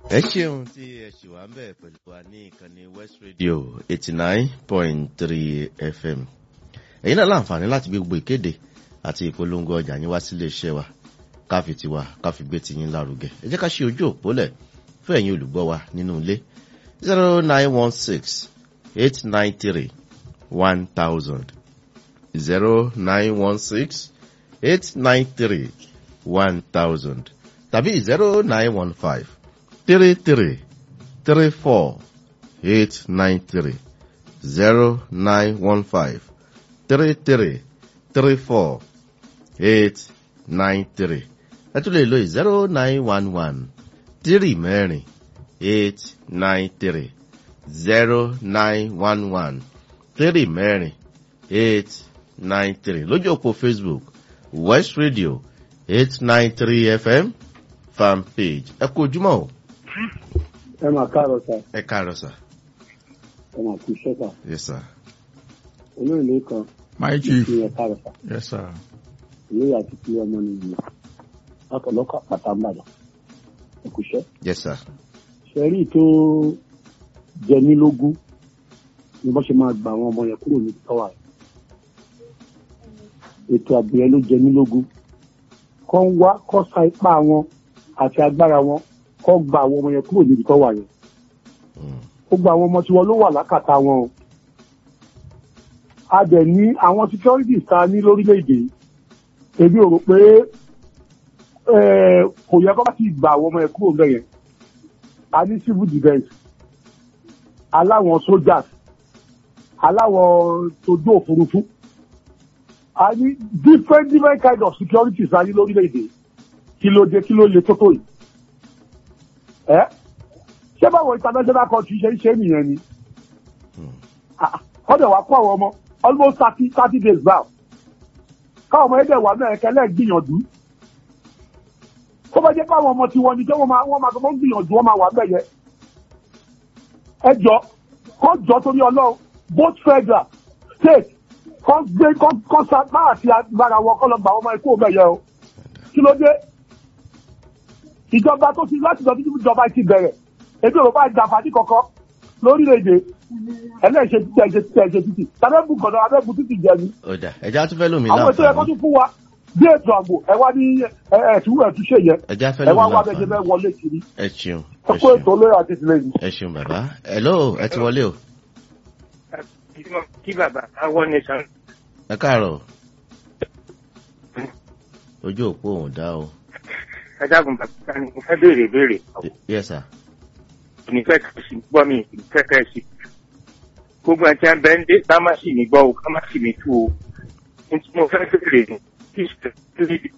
ẹ ṣeun tí ẹ ṣì wá ń bẹ̀ pẹ̀lú wa ní ìkànnì west radio eighty nine point three fm ẹ̀yin náà láǹfààní láti gbé gbogbo ìkéde àti ìpolongo ọjà yín wá sílé iṣẹ́ wa káfi tiwa káfi gbé tiyín lárugẹ ẹ jẹ́ ká ṣe ojú òpólẹ̀ fún ẹ̀yin olùgbọ́ wa nínú ilé zero nine one six eight nine three one thousand zero nine one six eight nine three one thousand tàbí zero nine one five three three three four eight nine three zero nine one five three three three four eight nine three ẹ tún lè lo zero nine one one three mẹ́rin eight nine three zero nine one one three mẹ́rin eight nine three lójú òpó facebook west radio eight nine three fm fan page ẹ kú ojúmọ́ o. ẹ máa káàárọ̀ sá ẹ káàárọ̀ sà. ẹ máa kú iṣẹ́ sá yes sir. olóòlé kan My chief. kí ẹ káàárọ̀ sá Yes, sir. ìlú àti kí ọmọ nìyí látọ̀lọ́kọ̀ àpáta ń bàdàn ẹ kú iṣẹ́. yes sir. ṣẹ́rí tó jẹ mí lógún ni wọ́n ṣe máa gba àwọn ọmọ yẹn kúrò ní tọ́wà rẹ̀ ètò àgbẹ̀ yẹn ló jẹ mí lógún kọ́ ń wá kọ́ sa ipá wọn àti agbára wọn kọ́ gba àwọn ọmọ yẹn kúrò níbi tọ́wà yẹn Mm. ó gba àwọn ọmọ tiwọn ló wà lákàtà wọn o a dẹ̀ ní àwọn securities ta ní lórílẹ̀‐èdè yìí. èmi ò rò pé eh, kò yẹ kó bá ti gba àwọn ọmọ yẹn kúrò ńbẹ̀ yẹn a ní civil defence aláwọn soldiers aláwọn tójú òfurufú a ní different different kind of securities ta ní lórílẹ̀‐èdè yìí. kí ló dé kí ló le tó tó yìí ẹ ṣé báwo international country ṣe ń ṣe nìyẹn ni kọ́dẹ̀ wá kó àwọn ọmọ almost thirty thirty days now káwọn ọmọ ẹgbẹ́ wà náà ẹ̀kẹ́lẹ́ gbìyànjú tó bá jẹ́ pé àwọn ọmọ tiwọn ni jẹ́ wọ́n máa wọ́n máa tó gbìyànjú wọ́n máa wà bẹ́ẹ̀ yẹ ẹ jọ kó jọ torí ọlọ́run both federal state kó gbé kó kó sa bá àti agbára wọn kó lọ gbà wọ́n máa kó bẹ́ẹ̀ yẹ o kí ló dé ìjọba tó ti láti lọ títí ìjọba ti bẹ̀rẹ̀ ètò ìrọ̀bá ìjàfàdí kankan lórílẹ̀‐èdè ẹlẹ́ṣẹ̀ títí ẹ̀ṣẹ̀ títí ẹ̀ṣẹ̀ títí tàbẹ́bù kọ̀dọ̀ abẹ́bù títí jẹ ni. ọjà ẹja tún fẹ́ lómi àwọn ètò ẹ̀kọ́ láǹfààní tún fún wa bí ètò àgbò ẹ wá ní ẹ̀ẹ́dù ẹ̀tú ṣe yẹ ẹja fẹ́ ẹ wá lómi wá bẹ́ẹ̀ ṣe bẹ́ẹ̀ láǹfààní wọlé kiri ẹ ṣeun ẹ ẹ kó ètò ṣeun olóyè àti ìtìlẹ́yìn. ẹ ṣeun bàbá hello ẹ ti wọlé o kí bàbá àwọn nìsan ẹ káàárọ̀ ojú òpó òun dá o ẹ dákun bàbá ni mo fẹ́ béèrè béèrè yes sir ní fẹ́ kẹ́ sí gbọ́ mi fẹ́ kẹ́ sí. gbogbo àti abẹ́ ń dé ká má sì mí gbọ́ o ká má sì mí tú o ní tí mo fẹ́ béèrè ní kí ìṣẹ̀lẹ̀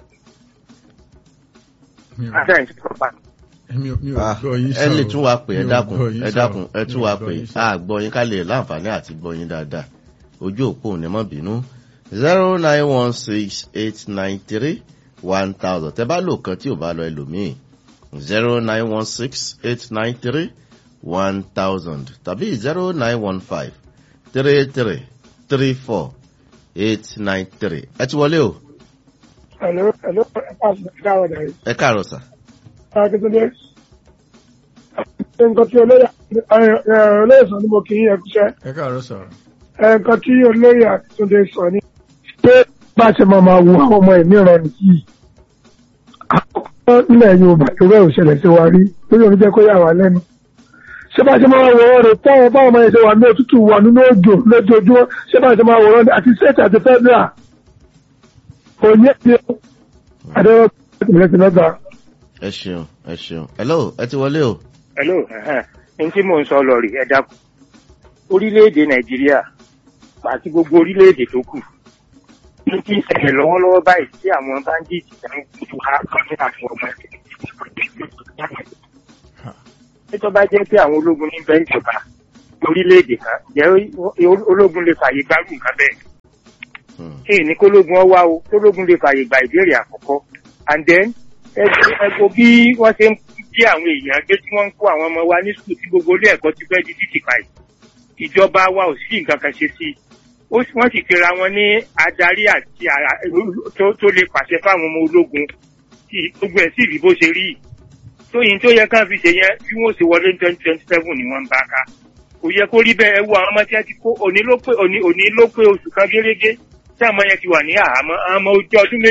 Mi ò- ajá ìṣèjọba mi ò- mi ò Ah, gbọ́ yín ẹ lè sọ̀rọ̀. tún wa pè ẹ Mi ò dákun gbọ́ yín ẹ sọ̀rọ̀. dákun ẹ Mi tún ò wa gbọ́ pè yín á sọ̀rọ̀. gbọ́ yín ká lè láǹfààní àti gbọ́ yín dáadáa ojú òpó òun ni mọ́ bínú zero nine one six eight nine three one thousand tẹ bá lò kan tí ò bá lọ ẹlòmíì zero nine one six eight nine three one thousand tàbí zero nine one five three three three four eight nine three ẹ ti wọlé o Hello, hello, káwọn dàrí. ẹ káàárọ̀ sà Akíntúndé. Nǹkan tí olóyè olóyè sọ ni mo kì í yẹ kúṣẹ́. Ẹ káàárọ̀ sọ̀rọ̀. Nǹkan tí olóyè Akíntúndé sọ ni pé bá a ṣe máa máa wo àwọn ọmọ ẹ̀mí ìran nìyí. Àkọ́kọ́ nílẹ̀ Yorùbá ìwé òṣèlè ṣe wá rí lórí omi jẹ́ kó yà wá lẹ́nu. Ṣé bá a ṣe máa wọ̀ ọ́ rẹ̀ táwọn báwọn ọmọ yẹn ṣe wà ní òtútù wà nínú òjò lójoojúmọ́ ṣé bá a ṣe máa wọ̀ ọ́ àti state àti federal. Òní ẹ̀dí Adéwọ́ ìpínlẹ̀ Tìlọ́gbà. ẹ ṣeun ẹ ṣeun hello ẹ ti wọlé o hello ní tí mò ń sọ lọ rí ẹ dákun orílẹ̀-èdè nàìjíríà àti gbogbo orílẹ̀-èdè tó kù ní kí n ṣẹlẹ̀ lọ́wọ́lọ́wọ́ báyìí tí àwọn bandits ń tu ha kan ní àfọ ọmọ ẹ̀ tó bá jẹ́ pé àwọn ológun ní bẹ́ẹ̀ ìjọba orílẹ̀-èdè kan jẹ́ ológun lè fààyè gbárù nǹkan bẹ́ẹ̀ Hmm. kí ni kólógun ọ wá o kólógun lè fààyè gba ìbéèrè àkọ́kọ́ and then ẹgbẹ́ ẹgbẹ́ bí wọ́n ṣe ń bí àwọn èèyàn gbé tí wọ́n ń kó àwọn ọmọ wa ní sùkúl tí gbogbo ilé ẹ̀kọ́ ti fẹ́ di títì báyìí ìjọba wa ò sí nǹkan kan ṣe sí i ó sì- wọ́n sì pera wọn ní adarí àti ara- tó tó lè pàṣẹ fáwọn ọmọ ológun tí gbogbo ẹ̀ sì rí bó ṣe rí yìí. tóyin tó yẹ ká fi ṣe yẹn bí wọ́n ṣe wọlé twenty twenty seven ni wọ́n ń bá ká kò yẹ kó rí bẹ́ẹ̀ ẹ wo àwọn ọmọ tí wọ́n ti kó òní ló pé òní òní ló pé oṣù kan gérégé tí àwọn ọmọ yẹn ti wà ní àhámọ́ àwọn ọmọ ojú ọdún méjì